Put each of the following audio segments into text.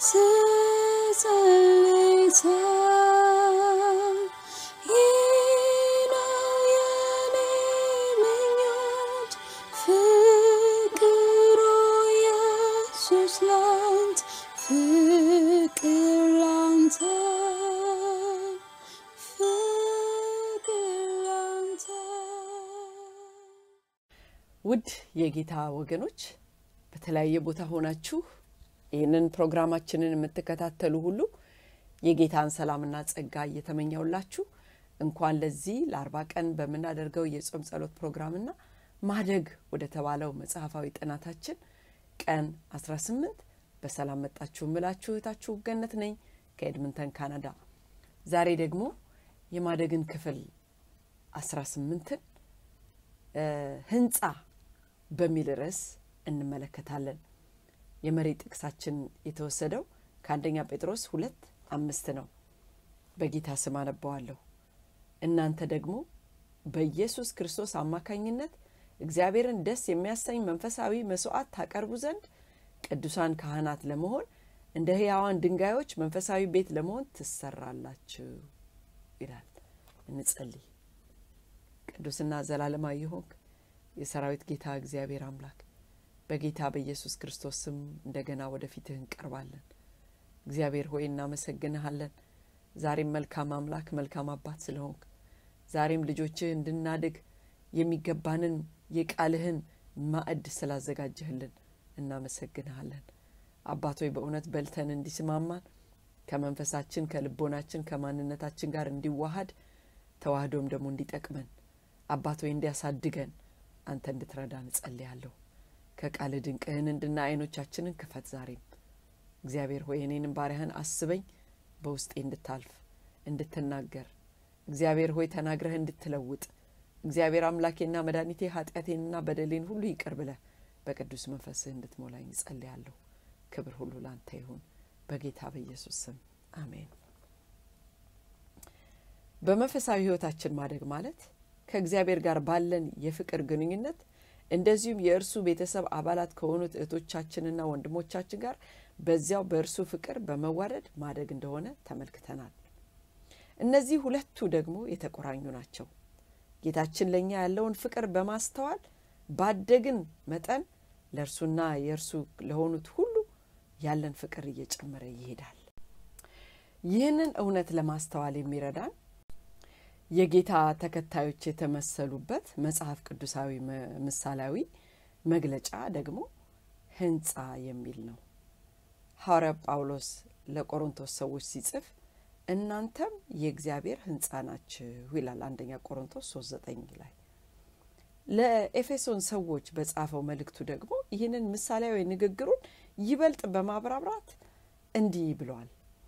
ስጸልይ ሳይ ይህ ነው የኔ ምኞት ፍቅሩ ኢየሱስ ላንተ ፍቅር ላንተ ፍቅር ላንተ ውድ የጌታ ወገኖች በተለያየ ቦታ ሆናችሁ ይህንን ፕሮግራማችንን የምትከታተሉ ሁሉ የጌታን ሰላምና ጸጋ እየተመኘውላችሁ እንኳን ለዚህ ለአርባ ቀን በምናደርገው የጾም ጸሎት ፕሮግራምና ማደግ ወደ ተባለው መጽሐፋዊ ጥናታችን ቀን 18 በሰላም መጣችሁ ምላችሁ እህታችሁ ገነት ነኝ ከኤድምንተን ካናዳ ዛሬ ደግሞ የማደግን ክፍል 18ን ህንፃ በሚል ርዕስ እንመለከታለን የመሪ ጥቅሳችን የተወሰደው ከአንደኛ ጴጥሮስ ሁለት አምስት ነው በጌታ ስም አነበዋለሁ እናንተ ደግሞ በኢየሱስ ክርስቶስ አማካኝነት እግዚአብሔርን ደስ የሚያሰኝ መንፈሳዊ መስዋዕት ታቀርቡ ዘንድ ቅዱሳን ካህናት ለመሆን እንደ ህያዋን ድንጋዮች መንፈሳዊ ቤት ለመሆን ትሰራላችሁ ይላል እንጸልይ ቅዱስና ዘላለማዊ ሆንክ የሰራዊት ጌታ እግዚአብሔር አምላክ በጌታ በኢየሱስ ክርስቶስ ስም እንደገና ወደፊትህ እንቀርባለን እግዚአብሔር ሆይ እናመሰግንሃለን ዛሬም መልካም አምላክ መልካም አባት ስለሆንክ ዛሬም ልጆችህ እንድናድግ የሚገባንን የቃልህን ማዕድ ስላዘጋጀህልን እናመሰግንሃለን አባቶይ በእውነት በልተን እንዲስማማን ከመንፈሳችን ከልቦናችን ከማንነታችን ጋር እንዲዋሃድ ተዋህዶም ደግሞ እንዲጠቅመን አባቶይ እንዲያሳድገን አንተ እንድትረዳ እንጸልያለሁ ከቃል ድንቅህን እንድና አይኖቻችንን ክፈት ዛሬም እግዚአብሔር ሆይ እኔንም ባሪያህን አስበኝ በውስጤ እንድታልፍ እንድትናገር እግዚአብሔር ሆይ ተናግረህ እንድትለውጥ እግዚአብሔር አምላኬና መድኃኒቴ ኃጢአቴንና በደሌን ሁሉ ይቅር ብለህ በቅዱስ መንፈስህ እንድትሞላኝ እጸልያለሁ ክብር ሁሉ ላንተ ይሁን በጌታ በኢየሱስ ስም አሜን በመንፈሳዊ ህይወታችን ማደግ ማለት ከእግዚአብሔር ጋር ባለን የፍቅር ግንኙነት እንደዚሁም የእርሱ ቤተሰብ አባላት ከሆኑት እህቶቻችንና ወንድሞቻችን ጋር በዚያው በእርሱ ፍቅር በመዋደድ ማደግ እንደሆነ ተመልክተናል እነዚህ ሁለቱ ደግሞ የተቆራኙ ናቸው ጌታችን ለእኛ ያለውን ፍቅር በማስተዋል ባደግን መጠን ለእርሱና የእርሱ ለሆኑት ሁሉ ያለን ፍቅር እየጨመረ ይሄዳል ይህንን እውነት ለማስተዋል የሚረዳን የጌታ ተከታዮች የተመሰሉበት መጽሐፍ ቅዱሳዊ ምሳሌያዊ መግለጫ ደግሞ ህንፃ የሚል ነው ሐዋርያ ጳውሎስ ለቆሮንቶስ ሰዎች ሲጽፍ እናንተም የእግዚአብሔር ህንፃ ናችሁ ይላል አንደኛ ቆሮንቶስ 39 ላይ ለኤፌሶን ሰዎች በጻፈው መልእክቱ ደግሞ ይህንን ምሳሌያዊ ንግግሩን ይበልጥ በማብራራት እንዲህ ብለዋል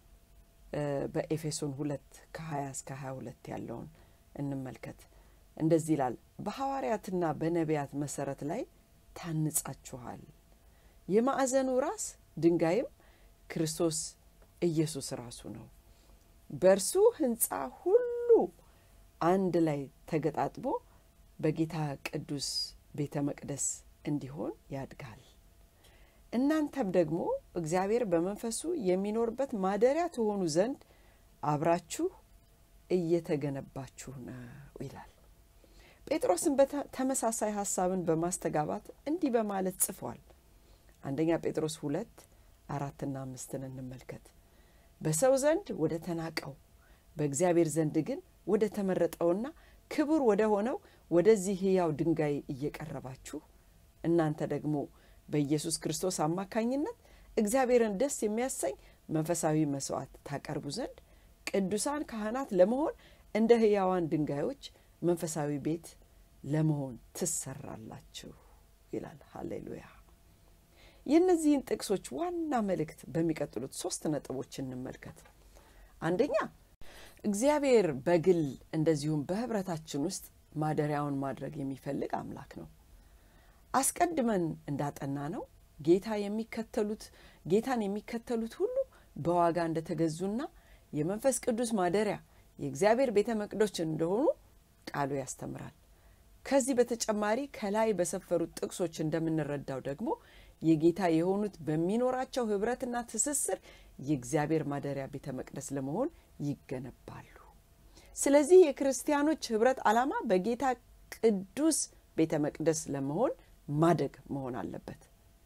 በኤፌሶን ሁለት ከ20 እስከ 22 ያለውን እንመልከት እንደዚህ ይላል በሐዋርያትና በነቢያት መሰረት ላይ ታንጻችኋል የማዕዘኑ ራስ ድንጋይም ክርስቶስ ኢየሱስ ራሱ ነው በእርሱ ህንፃ ሁሉ አንድ ላይ ተገጣጥቦ በጌታ ቅዱስ ቤተ መቅደስ እንዲሆን ያድጋል እናንተም ደግሞ እግዚአብሔር በመንፈሱ የሚኖርበት ማደሪያ ትሆኑ ዘንድ አብራችሁ እየተገነባችሁ ነው ይላል ጴጥሮስን ተመሳሳይ ሀሳብን በማስተጋባት እንዲህ በማለት ጽፏል አንደኛ ጴጥሮስ ሁለት አራትና አምስትን እንመልከት በሰው ዘንድ ወደ ተናቀው በእግዚአብሔር ዘንድ ግን ወደ ተመረጠውና ክቡር ወደ ሆነው ወደዚህ ህያው ድንጋይ እየቀረባችሁ እናንተ ደግሞ በኢየሱስ ክርስቶስ አማካኝነት እግዚአብሔርን ደስ የሚያሰኝ መንፈሳዊ መስዋዕት ታቀርቡ ዘንድ ቅዱሳን ካህናት ለመሆን እንደ ህያዋን ድንጋዮች መንፈሳዊ ቤት ለመሆን ትሰራላችሁ ይላል ሀሌሉያ የእነዚህን ጥቅሶች ዋና መልእክት በሚቀጥሉት ሶስት ነጥቦች እንመልከት አንደኛ እግዚአብሔር በግል እንደዚሁም በህብረታችን ውስጥ ማደሪያውን ማድረግ የሚፈልግ አምላክ ነው አስቀድመን እንዳጠና ነው ጌታ የሚከተሉት ጌታን የሚከተሉት ሁሉ በዋጋ እንደተገዙና የመንፈስ ቅዱስ ማደሪያ የእግዚአብሔር ቤተ መቅዶች እንደሆኑ ቃሉ ያስተምራል ከዚህ በተጨማሪ ከላይ በሰፈሩት ጥቅሶች እንደምንረዳው ደግሞ የጌታ የሆኑት በሚኖራቸው ህብረትና ትስስር የእግዚአብሔር ማደሪያ ቤተ መቅደስ ለመሆን ይገነባሉ። ስለዚህ የክርስቲያኖች ህብረት ዓላማ በጌታ ቅዱስ ቤተ መቅደስ ለመሆን ማደግ መሆን አለበት።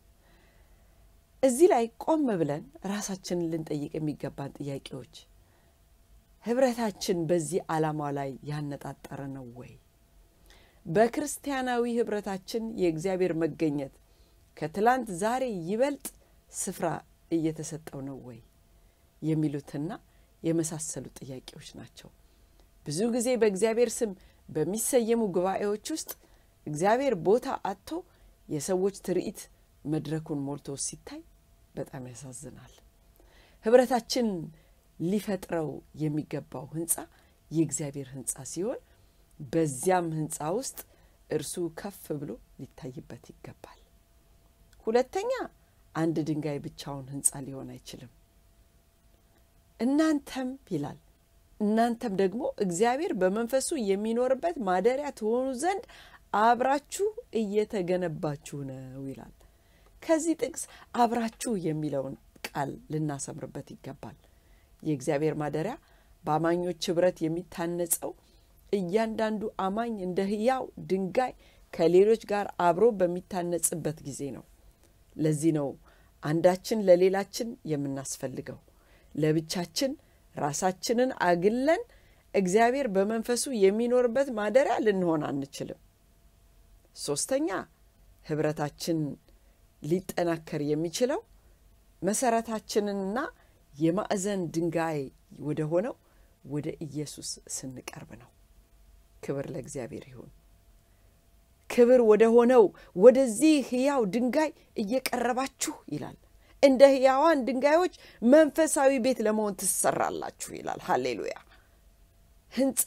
እዚህ ላይ ቆም ብለን ራሳችንን ልንጠይቅ የሚገባን ጥያቄዎች ህብረታችን በዚህ ዓላማ ላይ ያነጣጠረ ነው ወይ? በክርስቲያናዊ ህብረታችን የእግዚአብሔር መገኘት ከትላንት ዛሬ ይበልጥ ስፍራ እየተሰጠው ነው ወይ? የሚሉትና የመሳሰሉ ጥያቄዎች ናቸው። ብዙ ጊዜ በእግዚአብሔር ስም በሚሰየሙ ጉባኤዎች ውስጥ እግዚአብሔር ቦታ አጥቶ የሰዎች ትርኢት መድረኩን ሞልቶ ሲታይ በጣም ያሳዝናል። ህብረታችን ሊፈጥረው የሚገባው ህንፃ የእግዚአብሔር ህንፃ ሲሆን በዚያም ህንፃ ውስጥ እርሱ ከፍ ብሎ ሊታይበት ይገባል። ሁለተኛ አንድ ድንጋይ ብቻውን ህንፃ ሊሆን አይችልም። እናንተም ይላል እናንተም ደግሞ እግዚአብሔር በመንፈሱ የሚኖርበት ማደሪያ ትሆኑ ዘንድ አብራችሁ እየተገነባችሁ ነው ይላል። ከዚህ ጥቅስ አብራችሁ የሚለውን ቃል ልናሰምርበት ይገባል። የእግዚአብሔር ማደሪያ በአማኞች ህብረት የሚታነጸው እያንዳንዱ አማኝ እንደ ህያው ድንጋይ ከሌሎች ጋር አብሮ በሚታነጽበት ጊዜ ነው። ለዚህ ነው አንዳችን ለሌላችን የምናስፈልገው። ለብቻችን ራሳችንን አግለን እግዚአብሔር በመንፈሱ የሚኖርበት ማደሪያ ልንሆን አንችልም። ሶስተኛ ህብረታችን ሊጠናከር የሚችለው መሰረታችንንና የማዕዘን ድንጋይ ወደ ሆነው ወደ ኢየሱስ ስንቀርብ ነው። ክብር ለእግዚአብሔር ይሁን። ክብር ወደ ሆነው ወደዚህ ህያው ድንጋይ እየቀረባችሁ ይላል። እንደ ህያዋን ድንጋዮች መንፈሳዊ ቤት ለመሆን ትሰራላችሁ ይላል። ሀሌሉያ። ህንፃ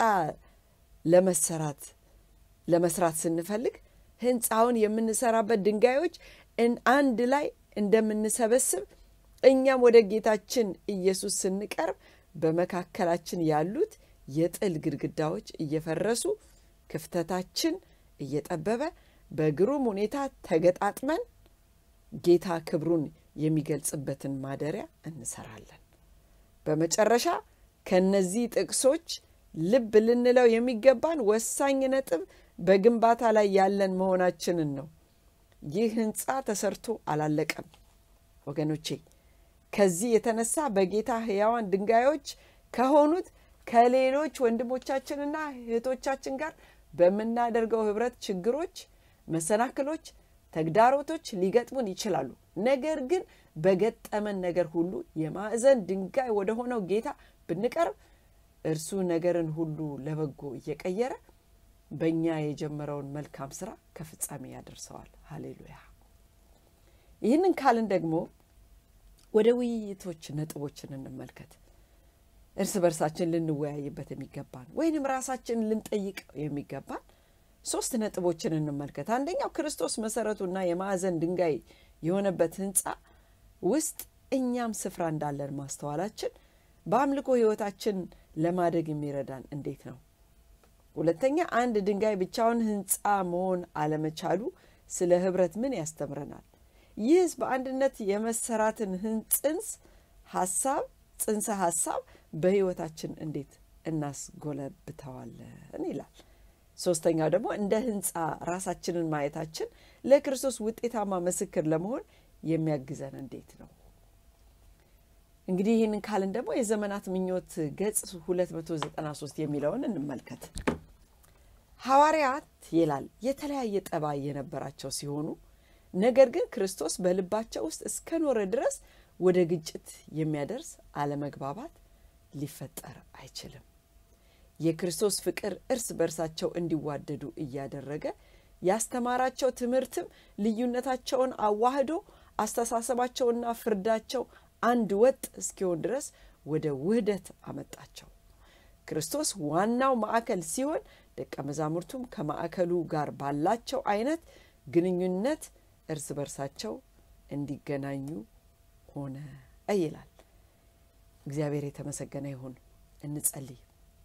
ለመሰራት ለመስራት ስንፈልግ ህንፃውን የምንሰራበት ድንጋዮች አንድ ላይ እንደምንሰበስብ እኛም ወደ ጌታችን ኢየሱስ ስንቀርብ በመካከላችን ያሉት የጥል ግድግዳዎች እየፈረሱ ክፍተታችን እየጠበበ በግሩም ሁኔታ ተገጣጥመን ጌታ ክብሩን የሚገልጽበትን ማደሪያ እንሰራለን። በመጨረሻ ከነዚህ ጥቅሶች ልብ ልንለው የሚገባን ወሳኝ ነጥብ በግንባታ ላይ ያለን መሆናችንን ነው። ይህ ህንፃ ተሰርቶ አላለቀም ወገኖቼ። ከዚህ የተነሳ በጌታ ህያዋን ድንጋዮች ከሆኑት ከሌሎች ወንድሞቻችንና እህቶቻችን ጋር በምናደርገው ህብረት ችግሮች፣ መሰናክሎች፣ ተግዳሮቶች ሊገጥሙን ይችላሉ። ነገር ግን በገጠመን ነገር ሁሉ የማዕዘን ድንጋይ ወደ ሆነው ጌታ ብንቀርብ እርሱ ነገርን ሁሉ ለበጎ እየቀየረ በእኛ የጀመረውን መልካም ስራ ከፍጻሜ ያደርሰዋል። ሀሌሉያ። ይህንን ካልን ደግሞ ወደ ውይይቶች ነጥቦችን እንመልከት። እርስ በርሳችን ልንወያይበት የሚገባን ወይንም ራሳችንን ልንጠይቅ የሚገባን ሶስት ነጥቦችን እንመልከት። አንደኛው ክርስቶስ መሰረቱና የማዕዘን ድንጋይ የሆነበት ህንፃ ውስጥ እኛም ስፍራ እንዳለን ማስተዋላችን በአምልኮ ህይወታችን ለማደግ የሚረዳን እንዴት ነው? ሁለተኛ አንድ ድንጋይ ብቻውን ህንፃ መሆን አለመቻሉ ስለ ህብረት ምን ያስተምረናል? ይህስ በአንድነት የመሰራትን ጽንስ ሀሳብ ጽንሰ ሀሳብ በህይወታችን እንዴት እናስጎለብተዋለን ይላል። ሶስተኛው ደግሞ እንደ ህንፃ ራሳችንን ማየታችን ለክርስቶስ ውጤታማ ምስክር ለመሆን የሚያግዘን እንዴት ነው? እንግዲህ ይህንን ካልን ደግሞ የዘመናት ምኞት ገጽ 293 የሚለውን እንመልከት። ሐዋርያት ይላል የተለያየ ጠባይ የነበራቸው ሲሆኑ ነገር ግን ክርስቶስ በልባቸው ውስጥ እስከኖረ ድረስ ወደ ግጭት የሚያደርስ አለመግባባት ሊፈጠር አይችልም። የክርስቶስ ፍቅር እርስ በርሳቸው እንዲዋደዱ እያደረገ ያስተማራቸው ትምህርትም ልዩነታቸውን አዋህዶ አስተሳሰባቸውና ፍርዳቸው አንድ ወጥ እስኪሆን ድረስ ወደ ውህደት አመጣቸው። ክርስቶስ ዋናው ማዕከል ሲሆን ደቀ መዛሙርቱም ከማዕከሉ ጋር ባላቸው አይነት ግንኙነት እርስ በርሳቸው እንዲገናኙ ሆነ ይላል። እግዚአብሔር የተመሰገነ ይሁን። እንጸልይ።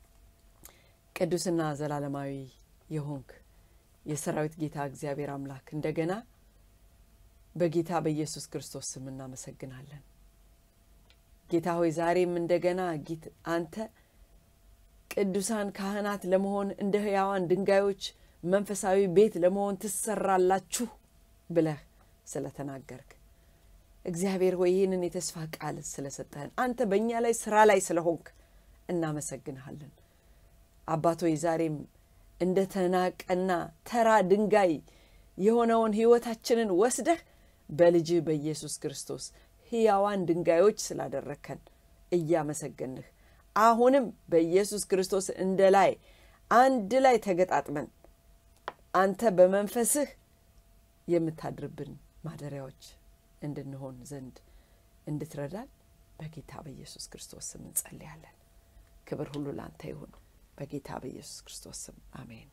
ቅዱስና ዘላለማዊ የሆንክ የሰራዊት ጌታ እግዚአብሔር አምላክ እንደገና በጌታ በኢየሱስ ክርስቶስ ስም እናመሰግናለን። ጌታ ሆይ ዛሬም እንደገና ጊት አንተ ቅዱሳን ካህናት ለመሆን እንደ ሕያዋን ድንጋዮች መንፈሳዊ ቤት ለመሆን ትሰራላችሁ ብለህ ስለተናገርክ እግዚአብሔር ሆይ ይህንን የተስፋ ቃል ስለሰጠህን አንተ በእኛ ላይ ስራ ላይ ስለሆንክ እናመሰግንሃለን። አባት ሆይ ዛሬም እንደ ተናቀና ተራ ድንጋይ የሆነውን ሕይወታችንን ወስደህ በልጅ በኢየሱስ ክርስቶስ ሕያዋን ድንጋዮች ስላደረግከን እያመሰገንህ አሁንም በኢየሱስ ክርስቶስ እንደ ላይ አንድ ላይ ተገጣጥመን አንተ በመንፈስህ የምታድርብን ማደሪያዎች እንድንሆን ዘንድ እንድትረዳን በጌታ በኢየሱስ ክርስቶስ ስም እንጸልያለን። ክብር ሁሉ ለአንተ ይሁን። በጌታ በኢየሱስ ክርስቶስ ስም አሜን።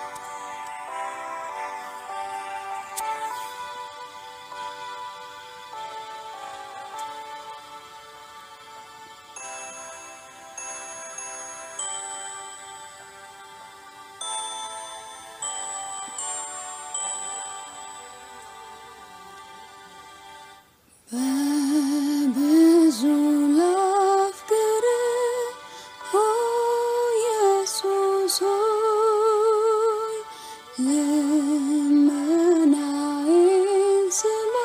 በብዙ ላፍቅር ኦ ኢየሱስ ሆይ ልመናዬን ስማ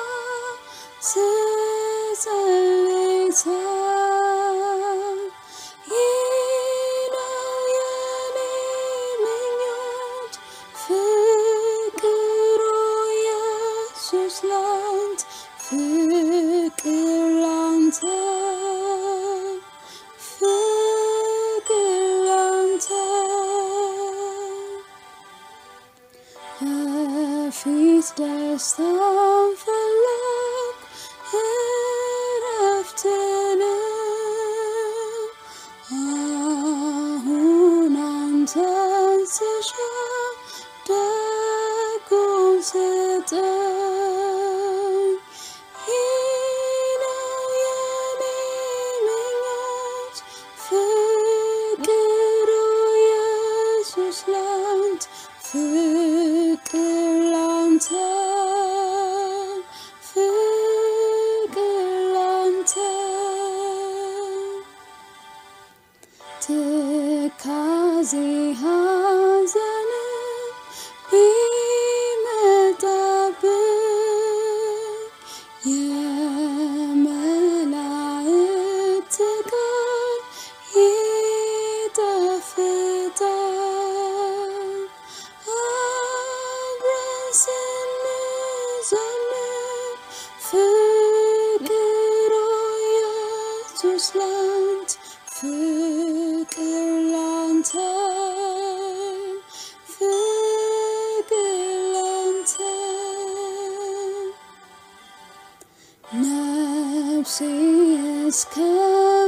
ስጸልይ ሳል ይህ ነው የኔ ምኞት ፍቅር ኦ ኢየሱስ ላንተ ፍቅር ላንተ ፍቅር ላንተ በፊት ደስታን ፈለግ እረፍትንም አሁን አንተን ስሻ ደጉን ስጠኝ ይህ ነው የኔ ምኞት ፍቅር ኦ ኢየሱስ ላንተ ፍቅር ላንተ ፍቅር ላንተ ትካዜ ሐዘን ቢመጣብኝ የመላእክት ቃል ይጣፍጣል። አብረን ስንዘምር ፍቅር ኦ ኢየሱስ ላንተ ፍቅር ላንተ ፍቅር ላንተ ነፍሴ እስከ